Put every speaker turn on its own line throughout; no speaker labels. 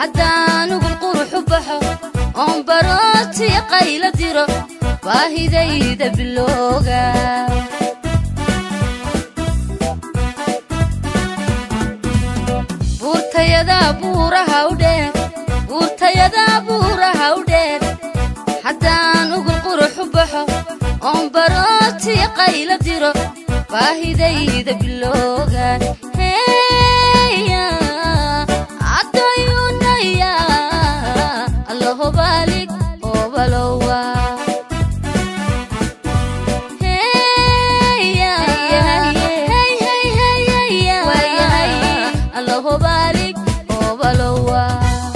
haddaan ugul quruxu baxo oon barootiya qayla diro baahidayda bilooga buurtayada buuraha u dheer buurtayada buuraha u dheer haddaan ugul quruxu baxo oon barootiya qayla diro baahidayda bilooga heya adoyunaya allahobalig obalowa heya allahobalig obalowa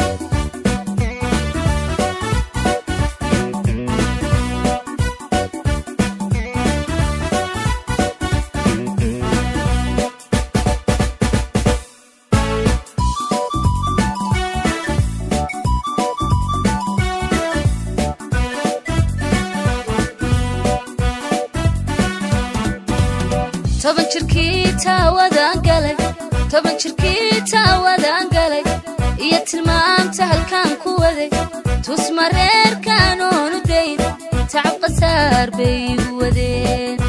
toban jirkii taawadaan galay toban jirkii taawadaan galay iyo tilmaamta halkaan ku waday tusma reerkaan oonu dayn tacab qasaar bay igu wadeen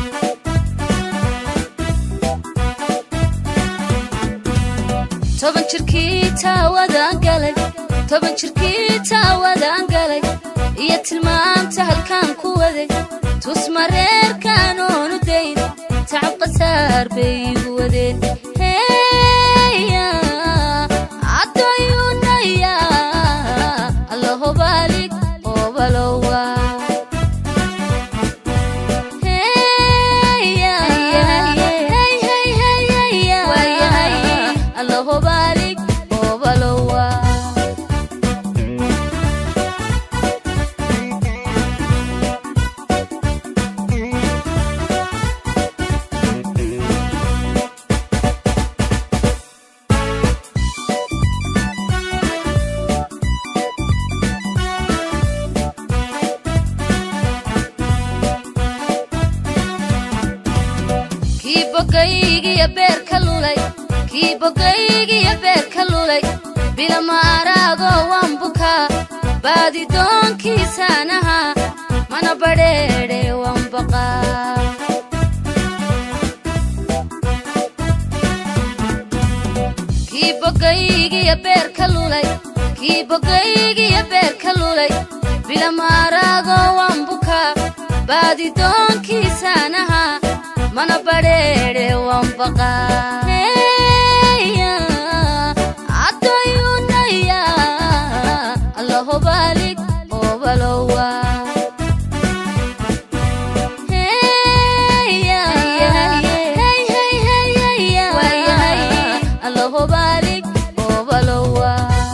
toban jirkii taawadaan galay toban jirkii taawadaan galay iyo tilmaamta halkaan ku waday tusma reerkaan oonu dayn tacab qasaar bay igu wadeen heya adoyunaya allahobalig obalowa heya allahobalig obalowa kii bogaygiyo beer ka lulay kii bogaygiyo beer ka lulay bilama araagoo waan bukaa baadi doonkiisaanaha mana badheedhe waan baqaa kii bogaygiyo beer ka lulay kii bogaygiyo beer ka lulay bilama araagoo waan bukaa baadi doonkiisaanaha mana badheedhe waan baqaa heya adoyunaya allahobalig obalowa heya allahobalig obalowa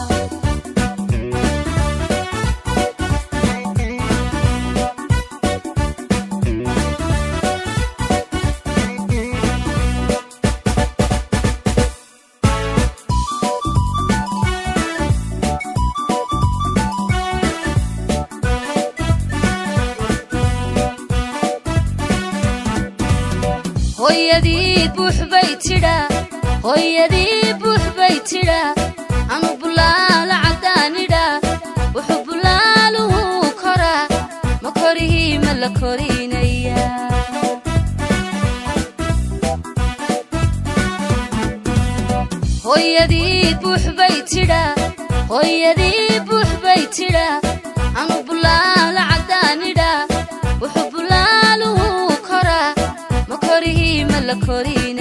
hooyadii buux bay tidhaa hooyadii buux bay tidhaa anu bulaala caddaanidhaa wuxuu bulaaluhu koraa ma korihii ma la korinaya hooyadii buux bay tidhaa hooyadii buux bay tidhaa anu bulaala caddaanidhaa wuxuu bulaaluhu koraa ma korihii ma la korin